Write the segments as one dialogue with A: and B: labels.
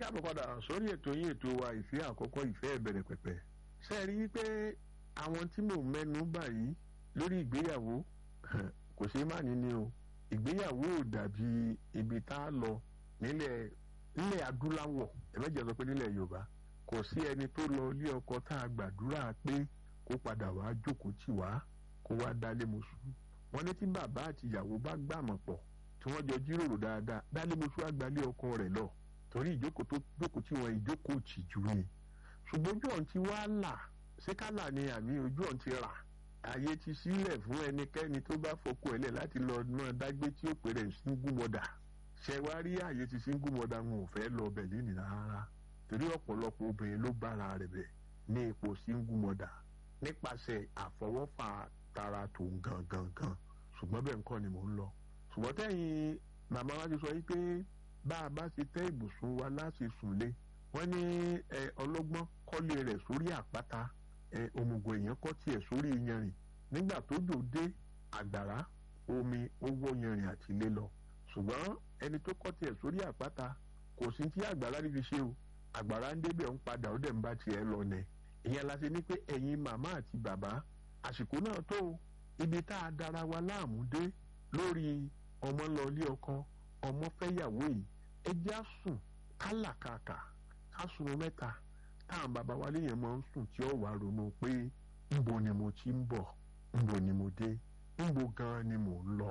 A: káàbọ̀ padà sórí ètò yín ètò wa ìfẹ́ àkọ́kọ́ ìfẹ́ ìbẹ̀rẹ̀ pẹ̀pẹ̀ ṣe rí i pé àwọn tí mò ń mẹ́nu báyìí lórí ìgbéyàwó kò ṣeé má ní ni o ìgbéyàwó ò dàbí ibi tá a lọ nílẹ̀ nílẹ̀ adúláwọ̀ ẹ̀mẹ́jẹ̀ sọ pé nílẹ̀ yorùbá kò sí ẹni tó lọ ilé ọkọ tá a gbàdúrà pé kó padà wá jókòó tì wá kó wá dálé mọ́ṣú wọn ní tí bàbá àti ìyàwó bá gbàmọ̀ pọ̀ tí wọ́n jọ jíròrò dáadáa dálé mọ́ṣú àgbálẹ̀ ọkọ rẹ̀ lọ torí ìjókòó tó jókòó tí wọn ìjókòó tìjú ni ṣùgbọ́n ojú ọ̀hún ti wá là ṣé kálà ni àmì ojú ọ̀hún ti rà ààyè ti sílẹ̀ fún ẹnikẹ́ni tó bá fọkọ ẹ̀lẹ̀ láti lọ náà dágbé tí ó pè rẹ̀ single mother ṣe wá rí ààyè ti single mother wọn ò fẹ́ lọ bẹ̀ lẹ́nìí rárá torí ọ̀pọ̀lọpọ̀ obìnrin ló bára rẹ̀ bẹ̀ ní ipò single mother nípasẹ̀ àfọwọ́fà tara tòun gangan gan ṣùgbọ́n bẹ́ẹ̀ nǹkan ni mò ń lọ ṣùgbọ́n tẹ́yìn màmá wa ti sọ yí pé bá a bá ṣe tẹ́ ibùsùn wa láti sùn lé wọ́n ní ọlọ́gbọ́n kọ́lé rẹ̀ sórí àpáta òmùgọ̀ èèyàn kọ́ tiẹ̀ sórí yanrìn nígbà tó jò dé àgbàrá omi ó wọ́ yanrìn àti ilé lọ ṣùgbọ́n ẹni tó kọ́ tiẹ̀ sórí àpáta kò sí tí àgbàrá rí fi ṣe o àgbàrá ń débẹ̀ ń padà ó dẹ̀ ń bá tiẹ̀ lọ nẹ̀ ìyẹn la ṣe ní pé ẹ̀yin màmá àti bàbá àsìkò náà tó ibi tá a dára wa láàmú dé lórí ọmọ lọ ilé ọkọ ọmọ fẹ́yàwó yìí ẹ já sùn kálàkàkà ká sùn mẹ́ta táwọn bàbá wa léèyàn máa ń sùn tí ó wàá ronú pé ńbo ni mo ti ń bọ̀ ńbo ni mo dé ńbo gan ni mò ń lọ.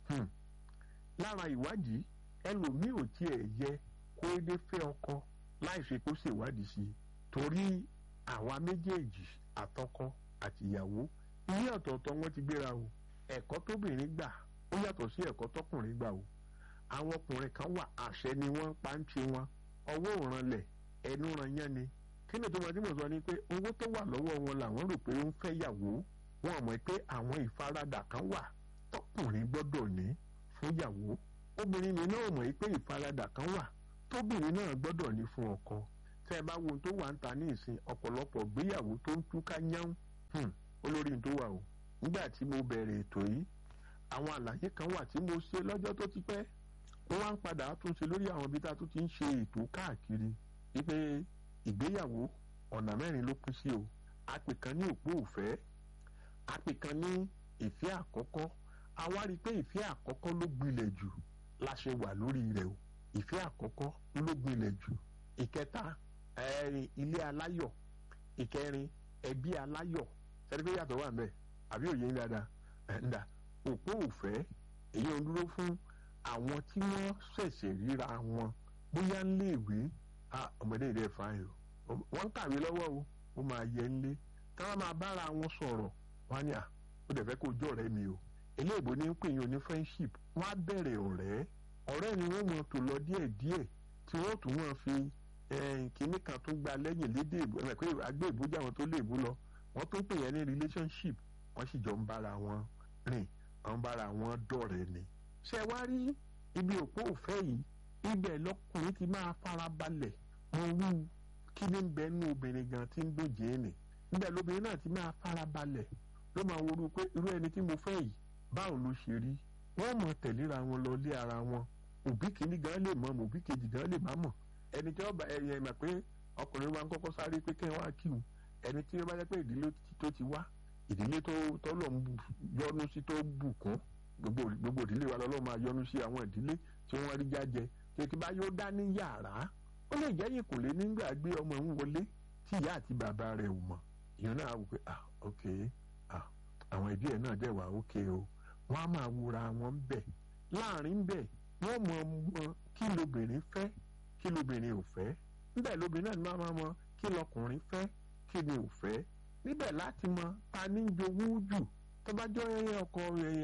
A: lára ìwádìí ẹlòmíì ò tiẹ̀ yẹ kó dé fẹ́ ọkọ láì ṣe kó ṣèwádìí sí i torí àwa méjèèjì àtọkọ àtìyàwó ilé ọ̀tọ̀ọ̀tọ̀ wọn ti gbéra o ẹ̀kọ́ tóbìnrin gbà ó yàtọ̀ sí ẹ̀kọ́ tọkùnrin gbà o àwọn ọkùnrin kan wà àṣẹ ni wọ́n pa ń ti wọn ọwọ́ òranlẹ̀ ẹnu ran yán ni kí ni tòmọdé mọ̀ sọ ni pé owó tó wà lọ́wọ́ wọn làwọn rò pé ó ń fẹ́ yàwó wọn mọ̀ pé àwọn ìfaradà kan wà tọkùnrin gbọ́dọ̀ ní fún yàwó obìnrin mi náà mọ̀ pé ìfaradà kan wà tóbìnrin náà gbọ́dọ̀ ní fún ọkọ tẹ́ ẹ bá wo tó wà ń ta ní ìsìn ọ̀pọ̀lọpọ̀ gbéyàwó tó ń túká yán olórí tó wà o nígbà tí mo bẹ̀rẹ̀ ètò yìí àwọn àlàyé kan wà tí mo ṣe lọ́jọ́ tó ti pẹ́ ó wá ń padà tún ṣe lórí àwọn ibi tá a tún ti ń ṣe ètò káàkiri wípé ìgbéyàwó ọ̀nà mẹ́rin ló pín sí o àpè kan ní òpó òfẹ́ àpè kan ní ìfẹ́ àkọ́kọ́ a wá rí i pé ìfẹ́ àkọ́kọ́ ló gbilẹ̀ jù la ṣe wà lórí rẹ̀ o ìfẹ́ àkọ́kọ́ ló gbilẹ̀ jù ìkẹta ẹ̀rin ilé aláyọ̀ ìkẹrin ẹbí aláyọ̀ sẹ́ni pé yàtọ̀ wà ń bẹ̀ àbí òye ń dáadáa ẹ̀ ń dà òpó òfẹ́ èyí ò dúró fún àwọn tí wọ́n ṣẹ̀ṣẹ̀ ríra wọn bóyá ń léèwé ọmọdé rẹ̀ fáyọ̀ wọ́n ń kàwé lọ́wọ́ o ó máa yẹ ń lé táwọn máa bára wọn sọ̀rọ̀ wọn ni à ó dẹ̀ fẹ́ kó jọ ọ̀rẹ́ mi o eléèbó ní ń pè yín oní friendship wọ́n á bẹ̀rẹ̀ ọ̀rẹ́ ọ̀rẹ́ ni wọ́n mọ̀ tó lọ díẹ̀ díẹ̀ tí wọ́n tún wọ́n fi kínní kan tó gba lẹ́yìn lédè ìbò ẹ̀ pé agbé ìbújà wọn tó lè bú lọ wọ́n tó ń pè yẹn ní relationship wọ́n sì jọ ń bára wọn rìn wọ́n bára wọn dọ̀rẹ́ ni ṣe wá rí ibi òpó òfẹ́ yìí ibẹ̀ lọkùnrin ti máa fara balẹ̀ mọ wú kí ní bẹ nú obìnrin gan tí ń dòjé nì ibẹ̀ lóbìnrin náà ti máa fara balẹ̀ ló máa worú pé irú ẹni tí mo fẹ́ yìí báwo ló ṣe rí wọ́n mọ̀ tẹ̀léra wọn lọ lé ara wọn òbí kìíní gan lè mọ̀ òbí kejì gan lè má mọ̀ ẹni tí wọ́n bá ẹyẹ mọ̀ pé ọkùnrin wa ń kọ́kọ́ sáré pé kẹ́ wọ́n á kí wọn ẹni tí wọ́n bá jẹ́ pé ìdílé tó ti wá ìdílé tó tọ́lọ̀ ń yọnu sí tó bùkún gbogbo gbogbo ìdílé wa lọ́lọ́ máa yọnu sí àwọn ìdílé tí wọ́n rí jájẹ tètè bá yóò dá ní yàrá ó lè jẹ́ yìí kò lè nígbà gbé ọmọ ń wọlé tí ìyá àti bàbá rẹ̀ ò mọ̀ ìyẹn náà wò pé ah ok ah àwọn ẹbí ẹ̀ náà dẹ̀ wà ok o wọ́n á máa wúra wọn bẹ̀ láàrin bẹ̀ wọ́n mọ mọ kí lobìnrin fẹ́ kí lobìnrin ò fẹ́ níbẹ̀ lobìnrin náà máa mọ kí lọkùnrin fẹ́ kí ni ò fẹ́ níbẹ̀ láti mọ ta ní jowú jù tó bá jọ ẹyẹ ọkọ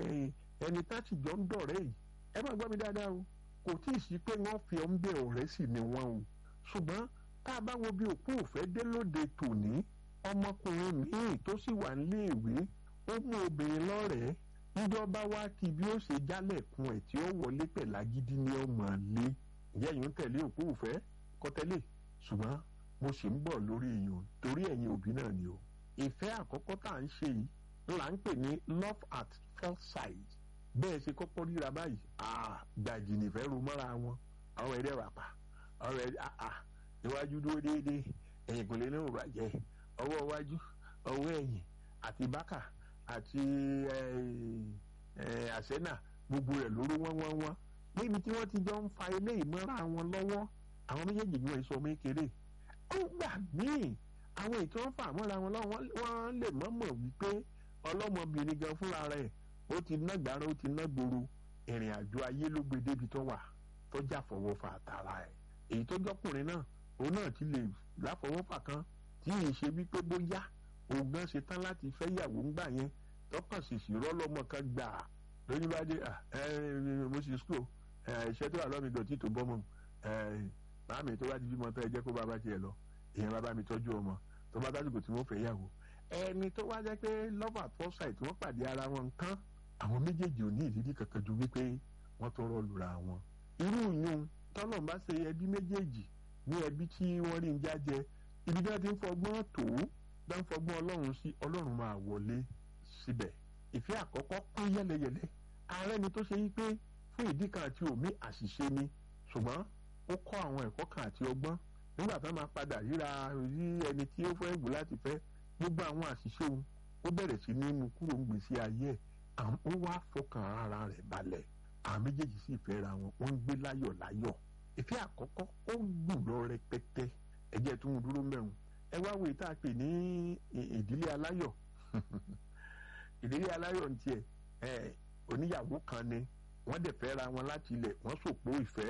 A: ẹni tá sì jọ ń dọ̀rẹ́ yìí ẹ má gbọ́ mi dáadáa o kò tí ì sí pé wọ́n fi ọ́n bẹ ọ̀rẹ́ sì ni wọ́n o ṣùgbọ́n tá a bá wo bí òpó òfẹ́ dé lóde tòní ọmọkùnrin míì tó sì wà níléèwé ó mú obìnrin lọ́rẹ̀ẹ́ níjọba wá kí bí ó ṣe jálẹ̀kùn ẹ̀ tí ó wọlé pẹ̀lágídí ní ọmọ lé ìyá yìí ń tẹ̀lé òpó òfẹ́ kọ́tẹ́lẹ̀ ṣùgbọ́n mo sì ń bọ̀ lórí yìí torí ẹ̀yin òbí náà ni o ìfẹ́ àkọ́kọ́ tá à ń ṣe yìí là ń pè ní love at first sight bẹ́ẹ̀ ṣe kọ́kọ́ ríra báyìí gbàjì nìfẹ́ ro mọ́ra wọn àwọn ẹ̀rẹ́ wà pa ọ̀rọ̀ ẹ̀ iwájú dúró déédéé ẹ̀yìn kò lè ní ìbàjẹ́ ọwọ́ iwájú ọwọ́ ẹ̀yìn àti bákà àti àsẹ́nà gbogbo rẹ̀ lóró wọ́n wọ́n wọ́n níbi tí wọ́n ti jọ ń fa ilé ìmọ̀ra wọn lọ́wọ́ àwọn méjèèjì ni wọ́n sọ mékeré ó gbà míì àwọn ètò ń fà mọ́ra wọn lọ́wọ́ wọ́n lè mọ̀ mọ̀ wípé ọlọ́mọbìnrin gan fúnra rẹ̀ ó ti ná gbàrà ó ti ná gbòòrò ìrìn àjò ayé ló gbé débi tó wà tó jà fọwọ́ fà tara ẹ̀ èyí tó jọkùnrin náà òun náà ti lè láfọwọ́fà kan tí ì ṣe wípé bóyá òun gan ṣe tán láti fẹ́ yàwó ńgbà yẹn tọkàn sì sì rọ́lọ́mọ kan gbà á lóyún bá dé mo sì school iṣẹ́ tó wà lọ́mí dọ̀tí tó bọ́ mọ́ màámi tó bá ti bímọ tó ẹ jẹ́ kó bàbá tiẹ̀ lọ èèyàn bàbá mi tọ́jú ọmọ tó bá dásìkò tí wọ́n fẹ́ yàwó ẹni tó wá jẹ́ pé love at first sight wọ́n pàdé ara wọn nǹkan àwọn méjèèjì ò ní ìrírí kankan ju wípé wọ́n tó rọ́ lura wọn. irú yun tọ́lọ̀ bá ṣe ẹbí méjèèjì ní ẹbí tí wọ́n rí ń jájẹ ibi tí wọ́n ti ń fọgbọ́n tó bá ń fọgbọ́n ọlọ́run sí ọlọ́run máa wọlé síbẹ̀. ìfẹ́ àkọ́kọ́ pín yẹ́lẹyẹ̀lẹ ààrẹ ni tó ṣe yí pé fún ìdí kan àti òmí àṣìṣe ni ṣùgbọ́n ó kọ́ àwọn ẹ̀kọ́ kan àti ọgbọ́n nígbà tó máa padà ríra rí ẹni tí ó fẹ́ wù láti fẹ́ gbogbo àwọn àṣìṣe òun ó bẹ̀rẹ̀ sí ní mú kúrò ń gbèsè ayé ẹ̀ ó wá fọkàn ara rẹ̀ balẹ̀ àwọn méjèèjì sì fẹ́ ra wọn wọ́n ń gbé láyọ̀ láyọ̀ ìfẹ́ àkọ́kọ́ ó gùn lọ rẹpẹtẹ ẹ̀jẹ̀ tó ń dúró mẹ́rùn ẹ wá wo ìta pè ní ìdílé aláyọ̀ ìdílé aláyọ̀ ń tiẹ̀ oníyàwó kan ni wọ́n dẹ̀ fẹ́ ra wọn láti ilẹ̀ wọ́n sòpó ìfẹ́